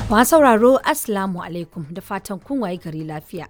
Ma sauraro Assalamu alaikum da fatan kun waye gari lafiya.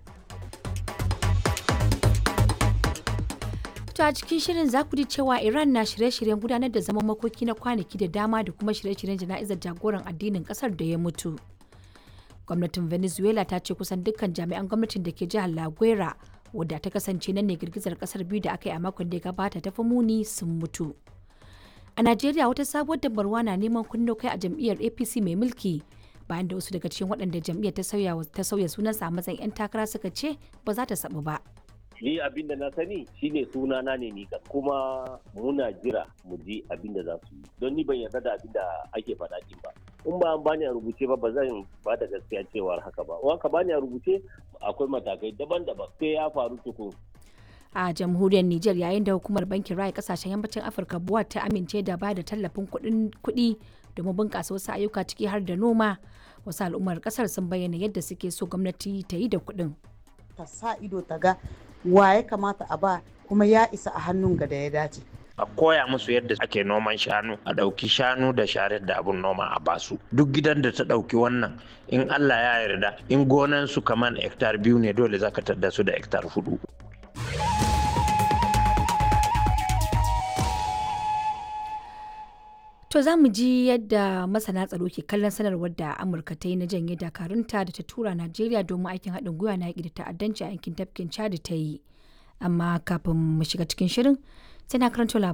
To a cikin shirin za ku ji cewa Iran na shirye-shiryen gudanar da zaman makoki na kwanaki da dama da kuma shirye-shiryen jana'izar jagoran addinin kasar da ya mutu. Gwamnatin Venezuela ta ce kusan dukkan jami'an gwamnatin da ke jihar La Guera wadda ta kasance nan ne girgizar kasar biyu da aka yi a makon da ya gabata ta fi muni sun mutu. A Najeriya wata sabuwar dabarwa na neman kunno kai a jam'iyyar APC mai mulki bayan da wasu daga cikin waɗanda jam'iyyar ta sauya ta sauya sunansa a matsayin 'yan takara suka ce ba za ta sabu ba. Ni abin da na sani shine sunana ne ni kuma muna jira mu ji abin da za su yi don ni ban yarda da abin da ake faɗa din ba. In ba an bani a rubuce ba ba zan ba da gaskiya cewar haka ba. In ka bani a rubuce akwai matakai daban-daban sai ya faru tukun a jamhuriyar Nijar yayin da hukumar bankin raya kasashen yammacin Afirka buwa ta amince da ba da tallafin kuɗi domin bunƙasa wasu ayyuka ciki har da noma wasu al'ummar ƙasar sun bayyana yadda suke so gwamnati ta yi da kuɗin. Ta sa ido ta ga wa ya kamata a ba kuma ya isa a hannun ga da ya dace. a koya musu yadda ake noman shanu a ɗauki shanu da sharar da abun noma a basu duk gidan da ta ɗauki wannan in allah ya yarda in gonan su kamar hektar biyu ne dole zaka tadda su da hektar hudu To za mu ji yadda masana tsaro ke kallon sanarwar da Amurka ta yi na janye dakarunta da ta tura Najeriya domin aikin haɗin gwiwa na yaƙi da ta'addanci a yankin tafkin Chad ta yi. Amma kafin mu shiga cikin shirin sai na karanto